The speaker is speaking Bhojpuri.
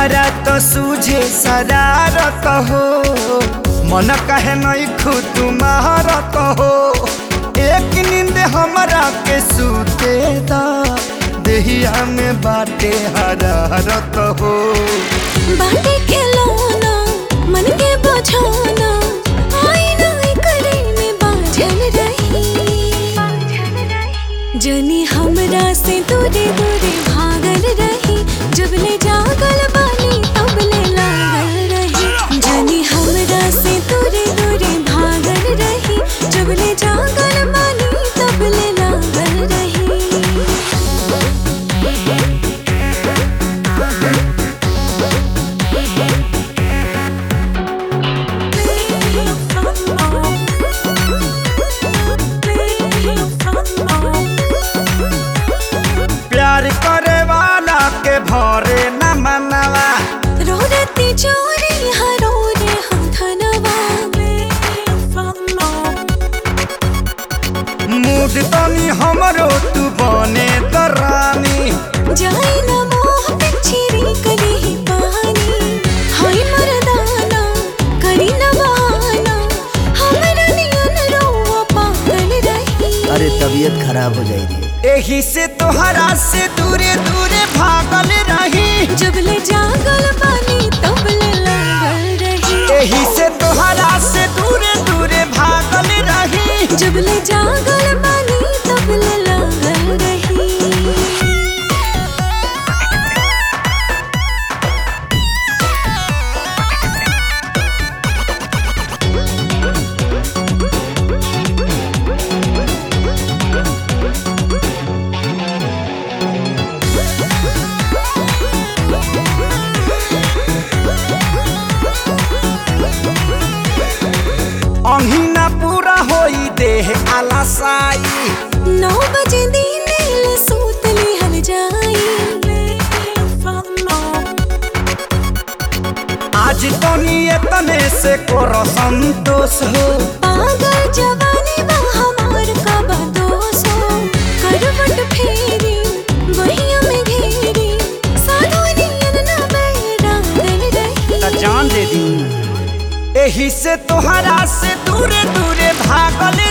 हमारा तो सूझे शरारत हो मन कहे नहीं खुद तुम्हारत हो एक नींद हमारा के सूते दा देहिया में बाटे हरारत हो बाटे के लौना मन के बझाना आईना करे में बाझल रही जनी हमरा से दूरे दूरे भागल रही जब ले जागल बानी तब ले लागल रही जनी हमरा से दूरे दूरे भागल रही जब ले जागल बानी तब ले लागल रही प्यार करे वाला के भरे न मनवा रोरती चोरी हरो रे हम धनवा मूड तनी हमरो तू बने दरानी जाई न मोह पिछरी कली ही पानी हाय मरदाना करी न बहाना हमरा नियन रोवा पागल रही अरे तबीयत खराब हो जाएगी एही से तोहरा से दूरे दूरे भागल रही जब ले जागल पानी तब ले लागल रही एही से तोहरा से दूरे दूरे भागल रही जब ले जागल पानी तब ले लागल रही अहिना पूरा होई देह आलसाई नौ बजे दिन ले सूत लिहल जाई आज तनी एतने से करो संतोष हो पागल जवानी बा हमार का बदोस हो करवट फेरी बहिया में घेरी साधु नियन न बैरागल रही त जान दे दी एही से तोहरा से दूरे दूरे भागल